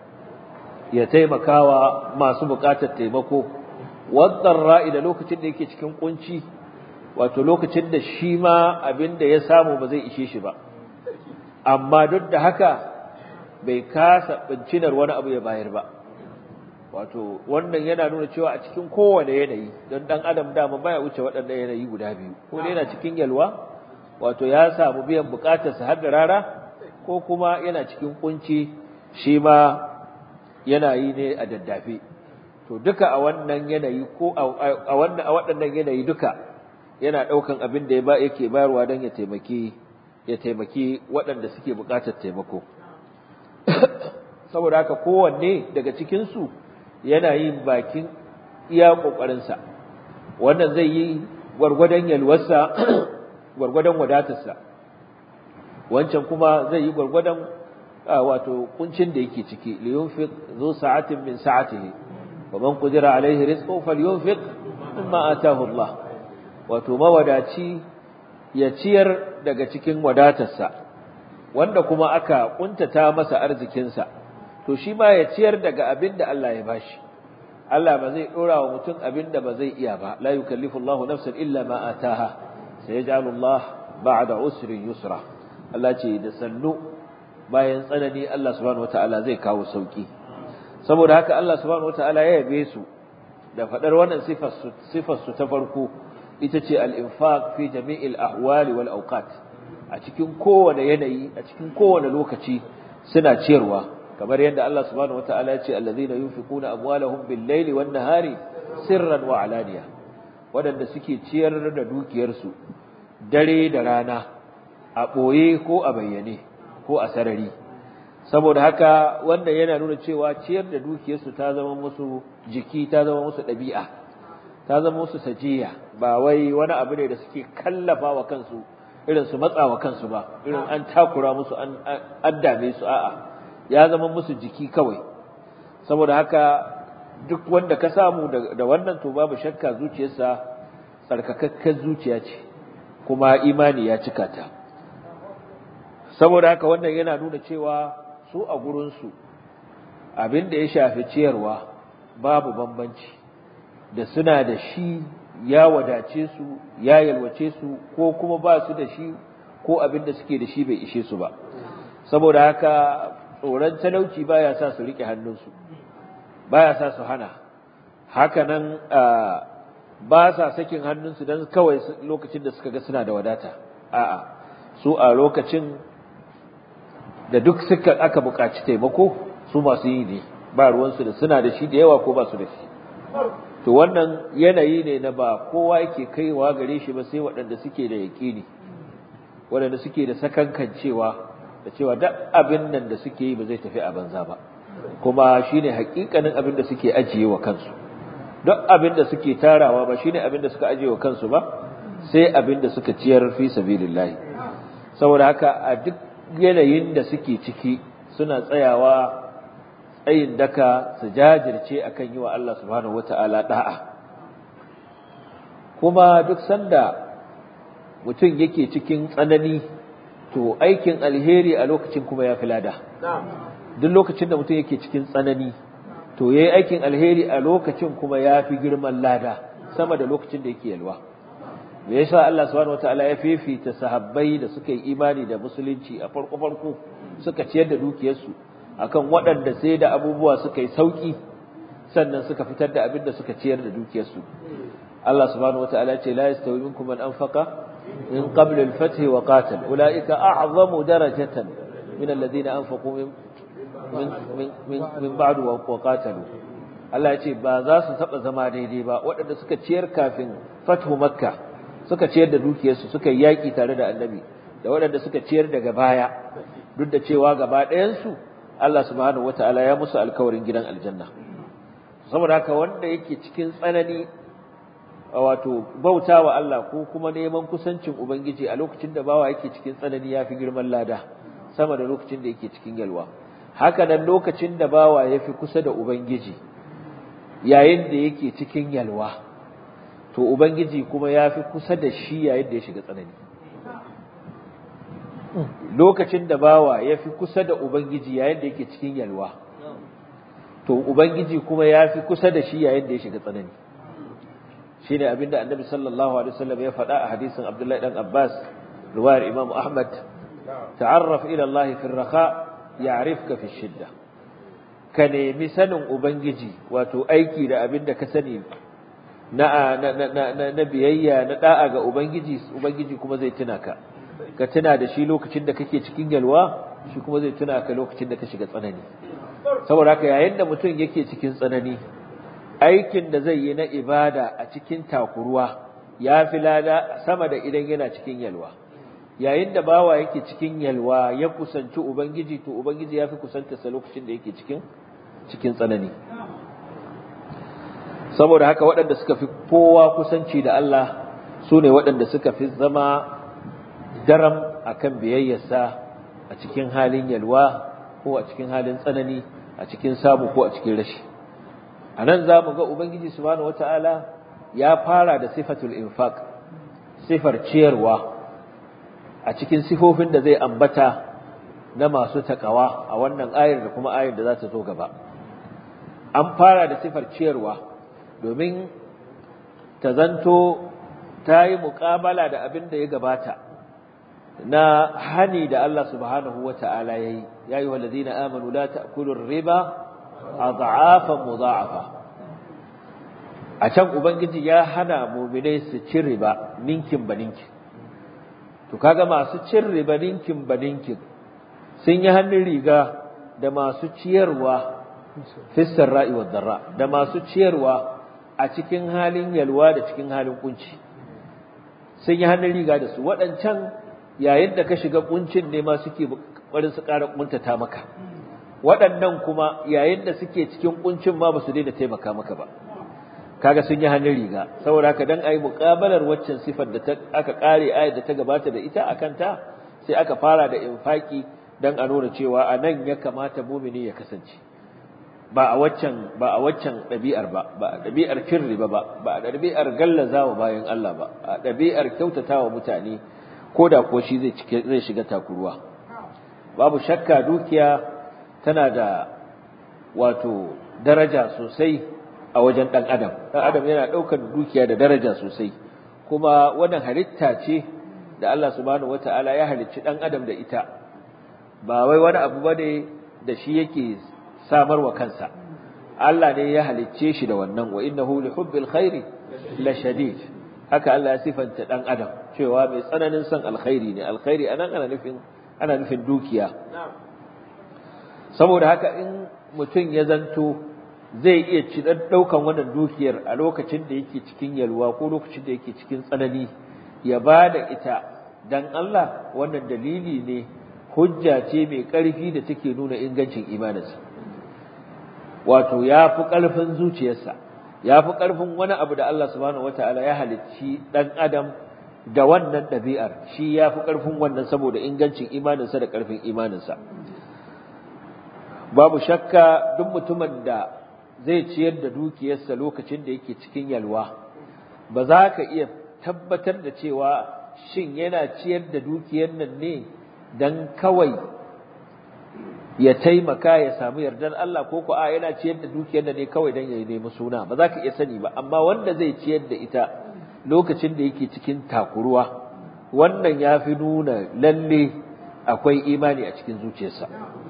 S1: ya taimakawa masu buƙatar taimako wad dharra'i da lokacin da yake cikin kunci wato lokacin da shi ma abin da ya samu ba zai ishe shi ba amma duk da haka bai kasa bincinar wani abu ya bayar ba wato wannan yana nuna cewa a cikin kowane yanayi don dan adam dama baya wuce waɗannan yanayi guda biyu ko dai yana cikin yalwa wato ya samu biyan bukatarsa har da rara ko kuma yana cikin kunci shi ma yana yi ne a daddafe to duka a wannan yanayi ko a wannan a waɗannan yanayi duka yana ɗaukan abin da ya ba yake bayarwa don ya taimaki ya taimaki waɗanda suke buƙatar taimako saboda haka kowanne daga cikinsu yana yin bakin iya ƙoƙarinsa wannan zai yi gwargwadon yalwarsa gwargwadon wadatarsa wancan kuma zai yi gwargwadon wato kuncin da yake ciki liyunfiq zu sa'atin min sa'atihi wa man qudira alaihi rizquhu falyunfiq mimma ataahu Allah wato mawadaci ya ciyar daga cikin wadatarsa wanda kuma aka kuntata masa arzikinsa to shi ma ya ciyar daga abin da Allah ya bashi Allah ba zai dora wa mutum abin da ba zai iya ba la yukallifu Allahu nafsan illa ma ataha sayaj'alu Allah ba'da usrin yusra Allah ce da sannu bayan tsanani Allah subhanahu wataala zai kawo sauki saboda haka Allah subhanahu wataala ya yabe su da fadar wannan sifar su sifar su ta farko ita ce al-infaq fi jami'il ahwali wal awqat a cikin kowane yanayi a cikin kowane lokaci suna ciyarwa kamar yadda Allah subhanahu wataala ya ce allazina yunfiquna amwalahum bil-laili wan-nahari sirran wa alaniya wadanda suke ciyar da dukiyarsu dare da rana a boye ko a bayyane ko a sarari saboda haka wanda yana nuna cewa ciyar da dukiyarsu ta zama musu jiki ta zama musu ɗabi'a ta zama musu sajiya ba wai wani abu ne da suke kallafa wa kansu irin su matsa wa kansu ba irin an takura musu an addame su a'a ya zama musu jiki kawai saboda haka duk wanda ka samu da wannan to babu shakka zuciyarsa tsarkakakken zuciya ce kuma imani ya cika ta saboda haka wannan yana nuna cewa su a gurinsu abin da ya shafi ciyarwa babu bambanci da suna da shi ya wadace su ya yalwace su ko kuma ba su da shi ko abin da suke da shi bai ishe su ba saboda haka tsoron talauci baya sa su rike hannunsu baya sa su hana haka nan ba sa sakin hannunsu don kawai lokacin da suka ga suna da wadata a'a su a lokacin da duk suka aka buƙaci taimako su masu yi ne ba ruwansu da suna da shi da yawa ko ba su da shi to wannan yanayi ne na ba kowa yake kaiwa gare shi ba sai waɗanda suke da yaƙini waɗanda suke da sakankancewa da cewa duk abin nan da suke yi ba zai tafi a banza ba kuma shine hakikanin abin da suke ajiye wa kansu duk abin da suke tarawa ba shine abin da suka ajiye wa kansu ba sai abin da suka ciyar fi sabilillahi saboda haka a duk yanayin da suke ciki suna tsayawa tsayin daka su jajirce akan yi wa Allah subhanahu wata'ala da'a kuma duk sanda mutum yake cikin tsanani to aikin alheri a lokacin kuma ya fi lada duk lokacin da mutum yake cikin tsanani to yayi aikin alheri a lokacin kuma ya fi girman lada sama da lokacin da yake yalwa me yasa Allah subhanahu wataala ya fifita sahabbai da suka yi imani da musulunci a farko farko suka ciyar da dukiyarsu akan waɗanda sai da abubuwa suka yi sauki sannan suka fitar da abin da suka ciyar da dukiyarsu Allah subhanahu wataala ce la yastawi minkum man anfaqa min qabl al-fath wa qatal ulaika a'zamu darajatan min alladhina anfaqu min min min ba'd wa qatalu Allah ya ce ba za su taba zama daidai ba waɗanda suka ciyar kafin fathu makka suka ciyar da dukiyarsu suka yi yaƙi tare da annabi da waɗanda suka ciyar daga baya duk da cewa gaba ɗayansu Allah subhanahu wata'ala ya musu alkawarin gidan aljanna saboda haka wanda yake cikin tsanani wato bauta wa Allah ko kuma neman kusancin ubangiji a lokacin da bawa yake cikin tsanani ya fi girman lada sama da lokacin da yake cikin yalwa haka nan lokacin da bawa ya fi kusa da ubangiji yayin da yake cikin yalwa to ubangiji kuma ya fi kusa da shi yayin da ya shiga tsanani lokacin da bawa ya fi kusa da ubangiji yayin da yake cikin yalwa to ubangiji kuma ya fi kusa da shi yayin da ya shiga tsanani shine abinda annabi sallallahu alaihi wasallam ya faɗa a hadisin abdullahi dan abbas riwayar imam ahmad ta'arraf ila allah fi ar-raha ya'rifka fi shidda ka nemi sanin ubangiji wato aiki da abinda ka sani na na biyayya na da'a ga ubangiji ubangiji kuma zai tuna ka ka tuna da shi lokacin da kake cikin yalwa shi kuma zai tuna ka lokacin da ka shiga tsanani saboda haka yayin da mutum yake cikin tsanani aikin da zai yi na ibada a cikin takuruwa ya fi lada sama da idan yana cikin yalwa yayin da bawa yake cikin yalwa ya kusanci ubangiji to ubangiji ya fi kusanta sa lokacin da yake cikin cikin tsanani saboda haka waɗanda suka fi kowa kusanci da Allah su ne waɗanda suka fi zama daram akan biyayyarsa a cikin halin yalwa ko a cikin halin tsanani a cikin samu ko a cikin rashi a nan za mu ga ubangiji subhanahu wata'ala ya fara da sifatul infaq sifar ciyarwa a cikin sifofin da zai ambata na masu takawa a wannan ayar da kuma ayar da za ta zo gaba an fara da sifar ciyarwa domin ta zanto ta yi muƙabala da abin da ya gabata na hani da Allah subhanahu wa ta'ala ya yi, ya yi wallazi na amanu la ta'kulun riba a za'afan muza'afa. A can Ubangiji ya hana muminai su ci riba ninkin ba ninkin. To, kaga masu cin riba ninkin ba ninkin sun yi hannun riga da masu ciyarwa fissar ra'i wa zarra, da masu ciyarwa a cikin halin yalwa da cikin halin kunci. Sun yi hannun riga da su, waɗancan yayin da ka shiga kuncin ne ma suke barin su ƙara kuntata maka waɗannan kuma yayin da suke cikin kuncin ma ba su daina taimaka maka ba kaga sun yi hannun riga saboda haka dan ayi muqabalar waccan sifar da ta aka kare ayat da ta gabata da ita akan ta sai aka fara da infaki dan a nuna cewa a nan ya kamata mumini ya kasance ba a waccan ba a waccan dabi'ar ba ba a dabi'ar cin riba ba ba a dabi'ar gallazawa bayan Allah ba a dabi'ar kyautatawa mutane koda ko shi zai cike zai shiga takuruwa babu shakka dukiya tana da wato daraja sosai a wajen ɗan adam ɗan adam yana ɗaukar dukiya da daraja sosai kuma wannan halitta ce da Allah subhanahu wata'ala ya halicci ɗan adam da ita ba wai wani abu bane da shi yake samarwa kansa Allah ne ya halicce shi da wannan wa innahu li hubbil khairi la shadid haka Allah ya sifanta ɗan adam cewa mai tsananin son alkhairi ne alkhairi anan ana nufin ana nufin dukiya saboda haka in mutum ya zanto zai iya ci ɗaukan wannan dukiyar a lokacin da yake cikin yalwa ko lokacin da yake cikin tsanani ya ba da ita dan Allah wannan dalili ne hujja ce mai ƙarfi da take nuna ingancin imaninsa wato ya fi ƙarfin zuciyarsa ya fi ƙarfin wani abu da Allah subhanahu wataala ya halicci ɗan adam da wannan ɗabi'ar shi ya fi ƙarfin wannan saboda ingancin imaninsa da ƙarfin imaninsa babu shakka duk mutumin da zai ciyar da dukiyarsa lokacin da yake cikin yalwa ba za ka iya tabbatar da cewa shin yana ciyar da dukiyar nan ne don kawai ya taimaka ya samu yardar Allah ko ko a yana ciyar da dukiyar nan ne kawai don ya nemi suna ba za ka iya sani ba amma wanda zai ciyar da ita lokacin da yake cikin takuruwa wannan ya fi nuna lalle akwai imani a cikin zuciyarsa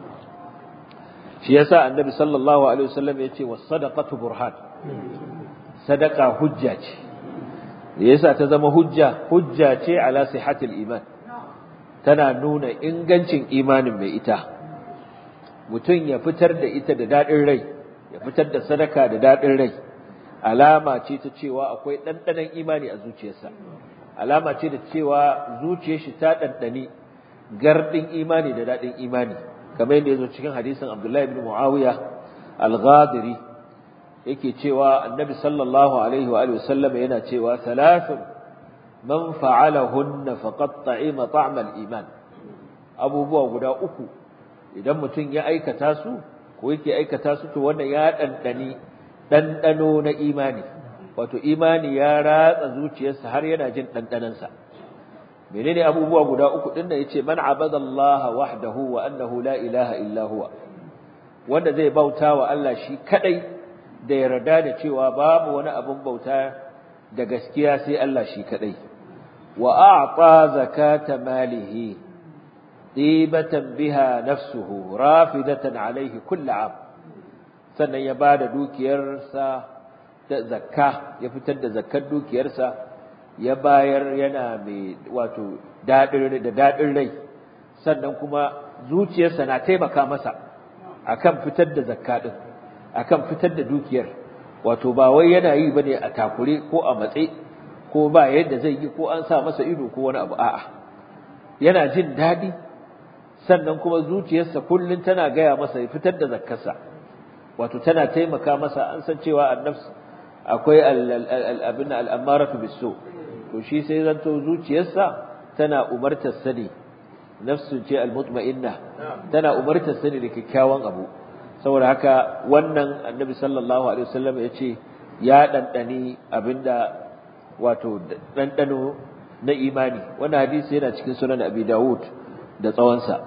S1: shi yasa annabi sallallahu alaihi wasallam ya ce was sadaqatu burhan sadaqa hujja ce yasa ta zama hujja hujja ce ala sihhatil iman tana nuna ingancin imanin mai ita mutum ya fitar da ita da dadin rai ya fitar da sadaka da dadin rai alama ce ta cewa akwai ɗanɗanon imani a zuciyarsa alama ce da cewa zuciyar shi ta ɗanɗani gardin imani da daɗin imani kamar yadda ya zo cikin hadisin abdullahi ibn muawiya al-ghadiri yake cewa annabi sallallahu alaihi wa sallam yana cewa thalathun man fa'alahunna faqad ta'ima ta'mal iman abubuwa guda uku idan mutum ya aikata su ko yake aikata su to wannan ya ɗanɗani ɗanɗano na imani wato imani ya ratsa zuciyarsa har yana jin ɗanɗanansa menene abubuwa guda uku ɗin da yace man abadallaha wahdahu wa annahu la ilaha illa huwa wanda zai bauta wa Allah shi kadai da yarda da cewa babu wani abun bauta da gaskiya sai Allah shi kadai wa a'ta zakata malihi dibatan biha nafsuhu rafidatan alaihi kullu 'am sannan ya ba da dukiyarsa da zakka ya fitar da zakkar dukiyarsa ya bayar yana mai wato daɗin da daɗin rai sannan kuma zuciyarsa na taimaka masa akan fitar da zakka din akan fitar da dukiyar wato ba wai yana yi bane a takure ko a matse ko ba yadda zai yi ko an sa masa ido ko wani abu a'a yana jin daɗi sannan kuma zuciyarsa kullum tana gaya masa ya fitar da zakkarsa wato tana taimaka masa an san cewa annafs akwai abin al'amaratu biso to shi sai zanto zuciyarsa tana umartar sani nafsu ce almutma'inna tana umartar sani da kyakkyawan abu saboda haka wannan annabi sallallahu alaihi wasallam ya ce ya ɗanɗani abinda wato ɗanɗano na imani wannan hadisi yana cikin sunan abi dawud da tsawonsa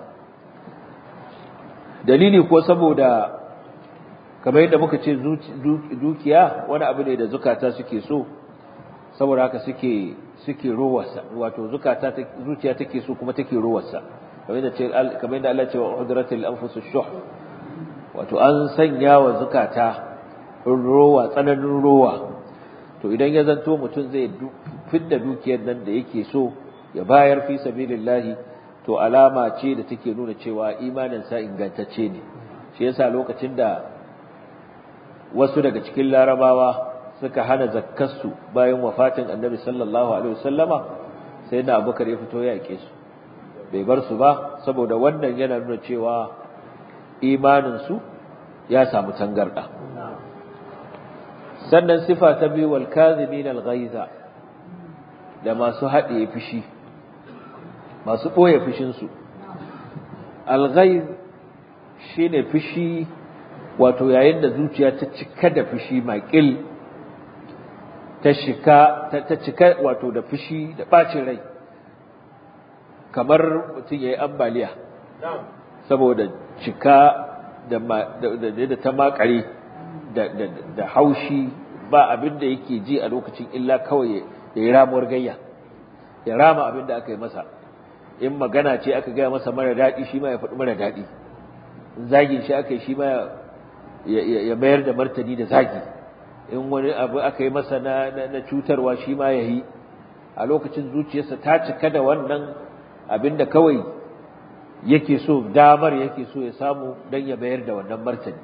S1: dalili ko saboda kamar yadda muka ce dukiya wani abu ne da zukata suke so saboda haka suke suke rowarsa wato zukata zuciya take so kuma take rowarsa kamar yadda ce kamar yadda Allah ce wa udratil anfus shuh wato an sanya wa zukata rowa tsananin rowa to idan ya zanto mutum zai fidda dukiyar nan da yake so ya bayar fi sabilillahi to alama ce da take nuna cewa imaninsa ingantacce ne shi yasa lokacin da wasu daga cikin larabawa suka hana zakkarsu bayan wafatin annabi sallallahu alaihi wasallama sai da abubakar ya fito ya yake su bai bar su ba saboda wannan yana nuna cewa imaninsu ya samu tangarda sannan sifa ta biyu wal kazimin al ghaiza da masu haɗe fushi masu ɓoye fushinsu al ghaiz shine fushi wato yayin da zuciya ta cika da fushi maƙil ta shika ta cika wato da fushi da ɓacin rai kamar mutum ya yi ambaliya saboda cika da ta makare da haushi ba abin da yake ji a lokacin illa kawai ya yi ramuwar gayya ya rama abin da aka yi masa in magana ce aka gaya masa mara daɗi shi ma ya faɗi mara daɗi zagin shi aka yi shi ma ya mayar da martani da zagi in wani abu aka yi masa na cutarwa shi ma ya yi a lokacin zuciyarsa ta cika da wannan abin da kawai yake so damar yake so ya samu don ya bayar da wannan martani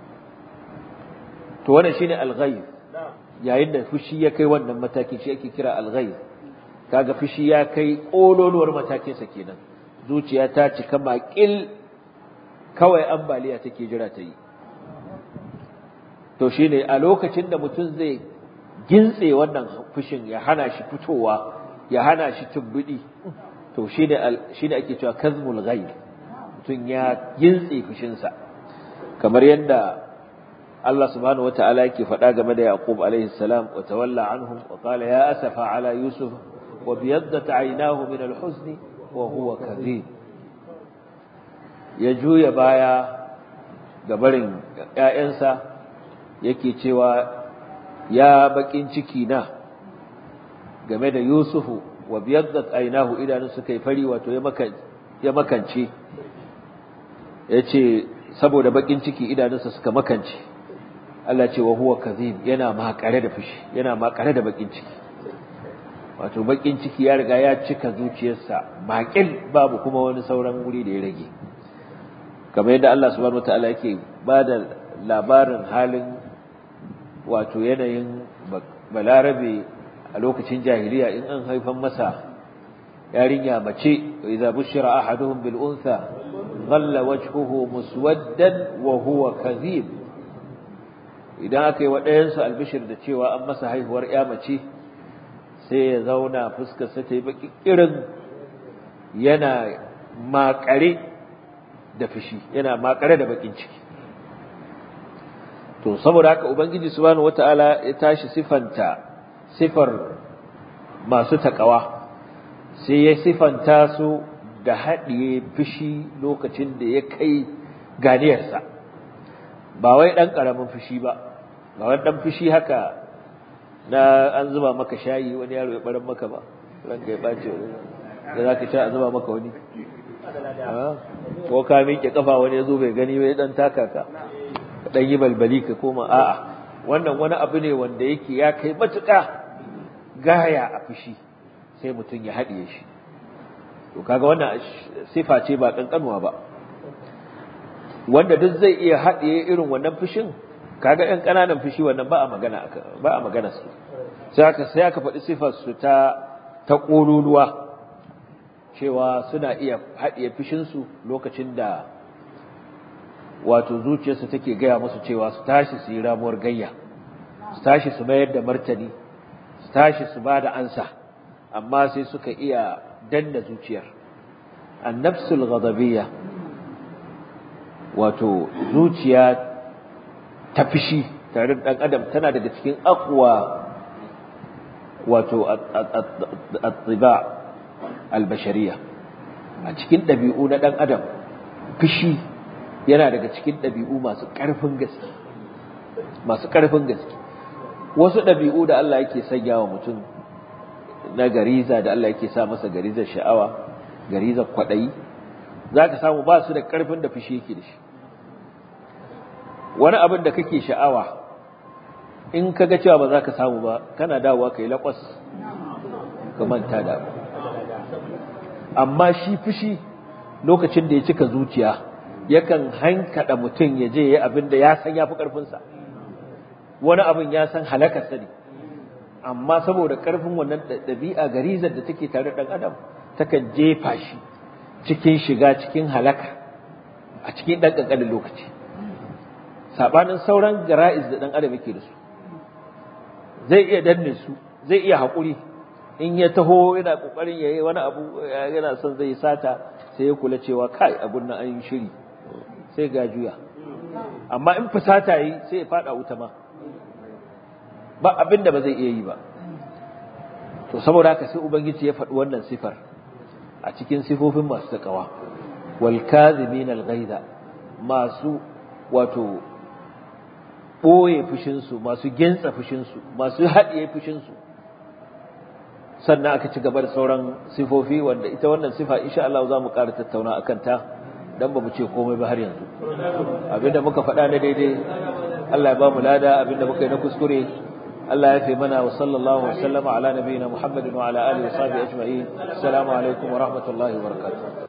S1: to wannan shine al-ghayb yayin da fushi ya kai wannan mataki shi ake kira al-ghayb kaga fushi ya kai kololuwar matakin sa kenan zuciya ta cika makil kawai ambaliya take jira ta yi to shine a lokacin da mutum zai gintse wannan fushin ya hana shi fitowa ya hana shi tumbudi to shine shine ake cewa kazmul ghayb mutum ya gintse fushinsa kamar yadda Allah subhanahu wata'ala yake faɗa game da Yaqub alaihi salam wa tawalla anhum wa qala ya asafa ala yusuf wa biyaddat aynahu min al-huzn wa huwa kadhib ya juya baya ga barin ƴaƴansa yake cewa ya bakin ciki na game da Yusufu wa biyaddat aynahu idanun suka yi fari wato ya makan ya makance yace saboda bakin ciki idanunsa suka makance Allah ce wa huwa kadhib yana makare da fushi yana makare da bakin ciki wato bakin ciki ya riga ya cika zuciyarsa makil babu kuma wani sauran wuri da ya rage kamar yadda Allah subhanahu wataala yake bada labarin halin wato yanayin balarabe a lokacin jahiliya in an haifan masa yarinya mace idza bushira ahaduhum bil untha dhalla wajhuhu muswaddan wa huwa kadhib idan aka yi wa ɗayansu albishir da cewa an masa haihuwar ya mace sai ya zauna fuskarsa ta yi baki irin yana makare da fushi yana makare da bakin ciki to saboda haka ubangiji subhanahu wataala ya tashi sifanta sifar masu takawa sai ya sifanta su da haɗiye fushi lokacin da ya kai ganiyarsa ba wai ɗan ƙaramin fushi ba ba wani ɗan fushi haka na an zuba maka shayi wani yaro ya ɓaran maka ba ranka ya ɓace da za ka sha a zuba maka wani ko ka miƙe ƙafa wani ya zo bai gani bai ɗan taka ka ka ɗan yi balbali ka koma a'a wannan wani abu ne wanda yake ya kai matuƙa gaya a fushi sai mutum ya haɗiye shi to kaga wannan sifa ce ba ƙanƙanuwa ba wanda duk zai iya haɗiye irin wannan fushin kaga ɗan ƙananan fushi wannan ba a magana ba a magana su sai aka sai aka faɗi sifar su ta ta ƙololuwa cewa suna iya haɗiye fushin su lokacin da wato zuciyarsu take gaya musu cewa su tashi su yi ramuwar gayya su tashi su mayar da martani su tashi su ba da ansa amma sai suka iya danna zuciyar annafsul ghadabiyya wato zuciya ta fishi tare da ɗan adam tana daga cikin aqwa wato at-tiba al-bashariyya a cikin ɗabi'u na ɗan adam fishi yana daga cikin ɗabi'u masu ƙarfin gaske masu ƙarfin gaske wasu ɗabi'u da Allah yake sanya wa mutum na gariza da Allah yake sa masa garizar sha'awa garizar kwaɗayi za ka samu ba su da ƙarfin da fushi yake da shi wani abin da kake sha'awa in ka ga cewa ba za ka samu ba kana dawowa ka yi laƙwas ka manta da abu amma shi fushi lokacin da ya cika zuciya yakan hankada mutum ya je ya abin da ya san ya fi ƙarfinsa wani abin ya san halakarsa ne amma saboda ƙarfin wannan ɗabi'a garizar da take tare ɗan adam takan jefa shi cikin shiga cikin halaka a cikin ɗan ƙanƙanin lokaci saɓanin sauran gara'iz da ɗan adam yake da su zai iya danne su zai iya haƙuri in ya taho yana ƙoƙarin ya yi wani abu yana son zai sata sai ya kula cewa kai abun nan an yi shiri sai ga juya amma in fusata yi sai ya faɗa wuta ma ba abin da ba zai iya yi ba to saboda haka sai ubangiji ya faɗi wannan sifar a cikin sifofin masu takawa wal kadhimin al ghaiza masu wato ɓoye fushinsu masu gentsa fushinsu masu haɗiye fushinsu sannan aka ci gaba da sauran sifofi wanda ita wannan sifa insha Allah za mu ƙara tattauna a kanta dan ba mu ce komai ba har yanzu abinda muka faɗa na daidai Allah ya ba mu lada abinda muka yi na kuskure Allah ya fi mana wa sallallahu wa sallama ala nabiyina Muhammadin wa ala alihi wa sahbihi ajma'in assalamu alaikum wa rahmatullahi wa barakatuh